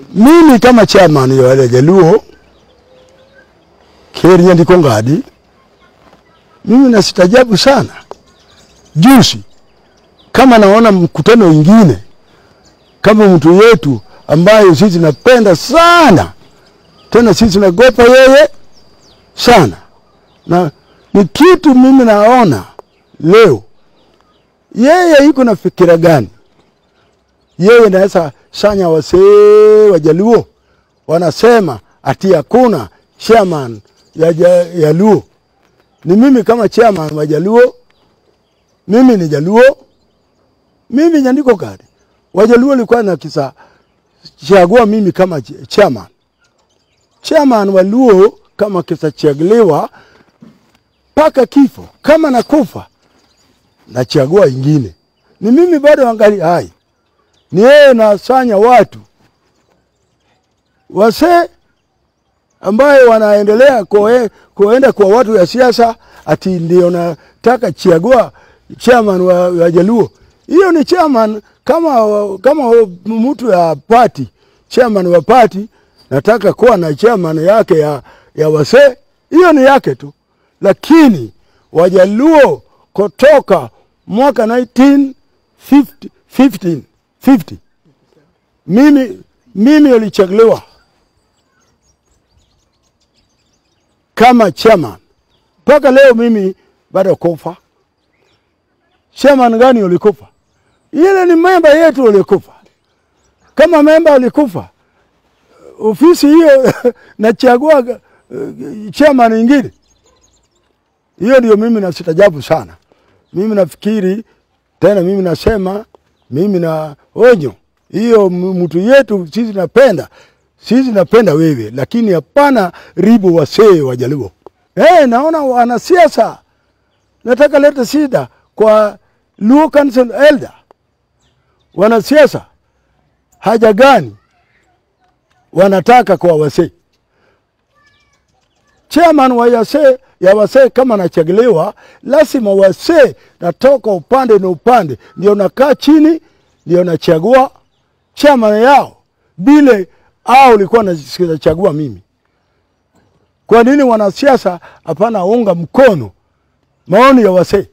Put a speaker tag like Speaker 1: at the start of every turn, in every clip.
Speaker 1: mimi kama chairman ya wale Jaluo Keria ndiko ngadi, mimi nasitajabu sana juzi, kama naona mkutano ingine kama mtu yetu ambayo sisi napenda sana tena sisi nagopa yeye sana, na ni kitu mimi naona leo yeye iko na fikira gani? Yeye naweza sanya wasee wa Jaluo wanasema ati hakuna chairman ya, ja, ya Luo. Ni mimi kama chairman wa Jaluo, mimi ni Jaluo, mimi nyandiko kadi Wajaluo walikuwa na kisa chagua mimi kama ch- chairman. Chairman wa Luo kama kisa chaguliwa mpaka kifo, kama nakufa nachagua ingine. Ni mimi bado angali hai, ni yeye nasanya watu wasee ambaye wanaendelea koe, kuenda kwa watu ya siasa ati ndio nataka chagua chairman wa, wa Jaluo. Hiyo ni chairman kama, kama mtu ya party, chairman wa party nataka kuwa na chairman yake ya, ya wasee, hiyo ni yake tu, lakini Wajaluo kutoka mwaka 1950 15, 50 mimi mimi ulichaguliwa kama chairman mpaka leo mimi bado kufa. Chairman gani ulikufa? Ile ni memba yetu ulikufa. Kama memba ulikufa, ofisi hiyo nachagua uh, chairman ingine. Hiyo ndio mimi nasitajabu sana. Mimi nafikiri tena, mimi nasema, mimi na onyo hiyo, m- mtu yetu sisi napenda sisi napenda wewe, lakini hapana ribu wasee wa Jaluo. Eh, naona wanasiasa nataka leta shida kwa Luo Council Elder. Wanasiasa haja gani wanataka kwa wasee? Chairman wa yase, ya wasee kama nachaguliwa, lazima wasee natoka upande na upande, ndio nakaa chini, ndio nachagua chairman yao bile au ulikuwa nachagua mimi. Kwa nini wanasiasa hapana unga mkono maoni ya wasee?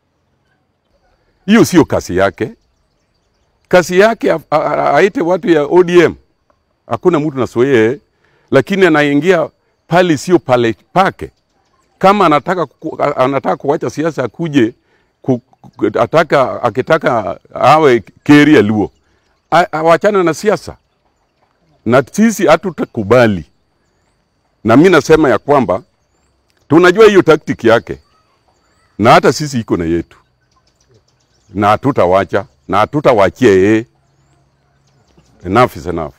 Speaker 2: Hiyo sio kazi yake. Kazi yake a- a- a- aite watu ya ODM, hakuna mtu nasoyee, lakini anaingia pale sio pale pake. Kama anataka ku, a- anataka kuwacha siasa akuje ku, ku, ataka, akitaka awe Keria Luo, A- awachane na siasa, na sisi hatutakubali. Na mi nasema ya kwamba tunajua hiyo tactic yake, na hata sisi iko na yetu na hatutawacha na hatutawachia yeye. Enough is enough.